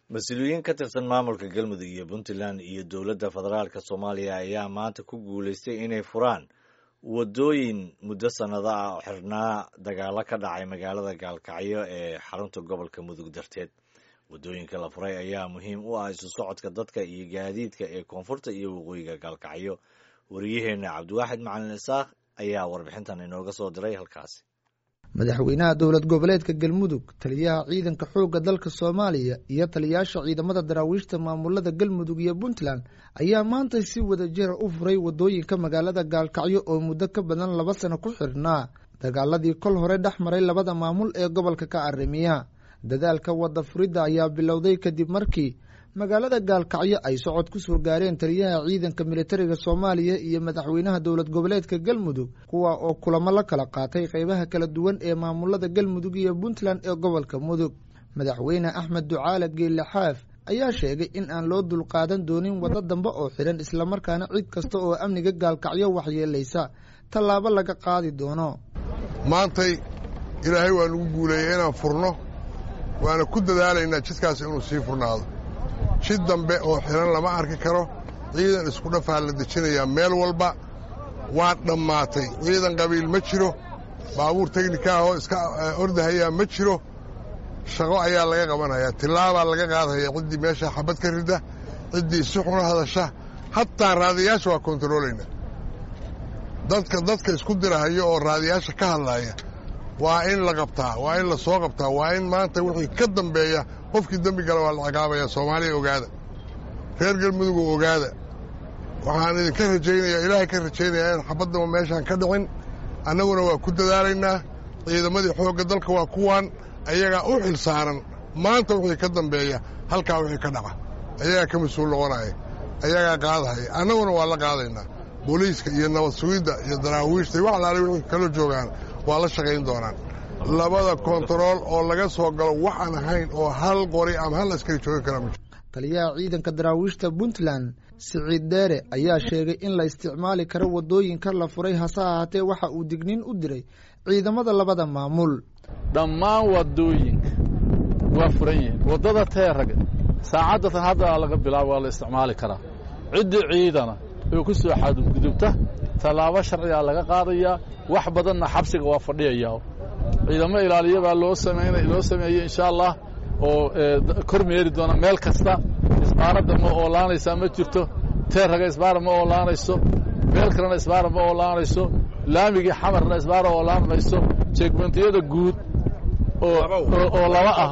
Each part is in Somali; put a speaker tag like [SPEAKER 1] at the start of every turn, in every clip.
[SPEAKER 1] mas-uuliyiin ka tirsan maamulka galmudug iyo puntland iyo dowladda federaalk soomaaliya ayaa maanta ku guulaystay inay furaan wadooyin muddo sannado ah oo xirnaa dagaalo ka dhacay magaalada gaalkacyo ee xarunta gobolka mudug darteed waddooyinka la furay ayaa muhiim u ah isu socodka dadka iyo gaadiidka ee koonfurta iyo waqooyiga gaalkacyo wariyaheenna cabdiwaaxid macalin isaaq ayaa warbixintan inooga soo diray halkaasi
[SPEAKER 2] madaxweynaha dowlad goboleedka galmudug taliyaha ciidanka xoogga dalka soomaaliya iyo taliyaasha ciidamada daraawiishta maamulada galmudug iyo puntland ayaa maanta si wada jira u furay wadooyinka magaalada gaalkacyo oo muddo ka badan laba sano ku xirhnaa dagaaladii kol hore dhex maray labada maamul ee gobolka ka arrimiya dadaalka wadda furidda ayaa bilowday kadib markii magaalada gaalkacyo ay socod ku soo gaareen taliyaha ciidanka militariga soomaaliya iyo madaxweynaha dowlad goboleedka galmudug kuwa oo kulamo la kala qaatay qeybaha kala duwan ee maamulada galmudug iyo puntland ee gobolka mudug madaxweyne axmed ducaale geelle xaaf ayaa sheegay in aan loo dulqaadan doonin waddo dambe oo xidhan islamarkaana cid kasta oo amniga gaalkacyo waxyeelaysa tallaabo laga qaadi doono
[SPEAKER 3] maantay ilaahay waa nagu guuleeyey inaan furno waana ku dadaalaynaa jidkaas inuu sii furnaado jid dambe oo xidhan lama arki karo ciidan isku dhafaa la dejinayaa meel walba waa dhammaatay ciidan qabiil ma jiro baabuur teknika ahoo iska ordahayaa ma jiro shaqo ayaa laga qabanayaa tillaabaa laga qaadaya ciddii meesha xabad ka rida ciddii si xuna hadasha hataa raadiyaasha waa kontaroolaynaa dadka dadka isku dirahayo oo raadiyaasha ka hadlaaya waa in la qabtaa waa in la soo qabtaa waa in maanta wixii ka dambeeya qofkii dembi gala waa la ciqaabaya soomaaliya ogaada reer galmudug ogaada waxaan idinka rajaynayaa ilaahay ka rajaynayaa in xabaddaba meeshaan ka dhicin annaguna waa ku dadaalaynaa ciidamadii xoogga dalka waa kuwaan ayagaa u xil saaran maanta wixii ka dambeeya halkaa wixii ka dhaca ayagaa ka mas-uul noqonaya ayagaa qaadahaya annaguna waa la qaadaynaa booliiska iyo nabad sugidda iyo daraawiishta iyo wax alaale wixii kala joogaan waa la shaqayn doonaan labada kontarool oo laga soo galo waxaan ahayn oo hal qori ama hal askari joogi kara ma
[SPEAKER 2] taliyaha ciidanka daraawiishta puntland siciid deere ayaa sheegay in la isticmaali karo waddooyinka la furay hase ahaatee waxa uu digniin u diray ciidamada labada maamul
[SPEAKER 4] dhammaan waddooyinka waa furan yihiin waddada teeraga saacaddatan hadda laga bilaabo waa la isticmaali karaa ciddii ciidana oo ku soo xadgudubta tallaabo sharcigaa laga qaadayaa wax badanna xabsiga waa fadhiyayaa ciidamo ilaaliya baa loo samayna loo sameeyey insha allah oo kor meeri doona meel kasta isbaaradda ma oolaanaysaa ma jirto teeraga isbaara ma oolaanayso meel kalena isbaara ma oolaanayso laamigii xamarna isbaara oolaan mayso jeegmentiyada guud oo laba ah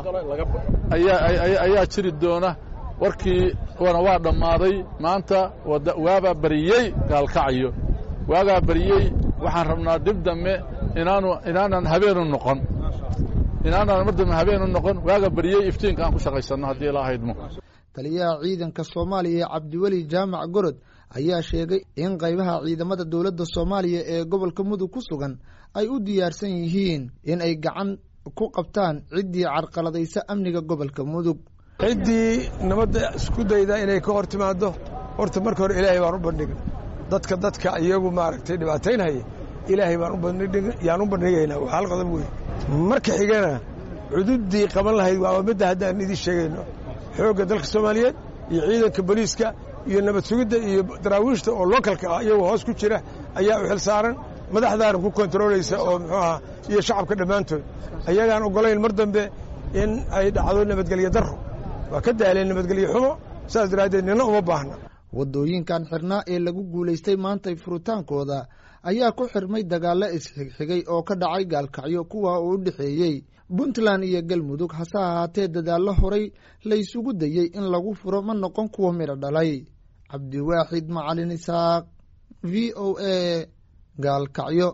[SPEAKER 4] ayaa jiri doona warkii wana waa dhammaaday maanta waabaa bariyey gaalkacyo waagaa bariyey waxaan rabnaa dib dambe inaanu inaanan habeenu noqon inaanaan mar dambe habeenu noqon waaga bariyey iftiinka aan ku shaqaysanno haddii ilaa haydmo
[SPEAKER 2] taliyaha ciidanka soomaaliya cabdiweli jaamac gorod ayaa sheegay in qaybaha ciidamada dowladda soomaaliya ee gobolka mudug ku sugan ay u diyaarsan yihiin in ay gacan ku qabtaan ciddii carqaladaysa amniga gobolka mudug
[SPEAKER 5] ciddii nabadda isku dayda inay ka hor timaaddo horta marka hore ilaahay baan u bandhigna dadka dadka iyagu maaragtay dhibaataynhaya ilaahay yaan u bandhigaynaa waa hal qodob wey marka xigana cududdii qaban lahayd waa midda haddaan idiin sheegayno xoogga dalka soomaaliyeed iyo ciidanka boliiska iyo nabad sugidda iyo daraawiishta oo lookalka ah iyagoo hoos ku jira ayaa u xil saaran madaxdaana ku kontaroolaysa oo muxuu aha iyo shacabka dhammaantood ayagaan oggolayn mar dambe in ay dhacdo nabadgelyo darro waa ka daaleen nabadgelyo xumo saas daraaddeed nina uma baahna
[SPEAKER 2] waddooyinkan xirnaa ee lagu guulaystay maantay furitaankooda ayaa ku xirmay dagaallo isxigxigay oo ka dhacay gaalkacyo kuwa oo u dhexeeyey puntland iyo galmudug hase ahaatee dadaallo horay laysugu dayey in lagu furo ma noqon kuwa midho dhalay cabdiwaaxid macalin isaaq v o a gaalkacyo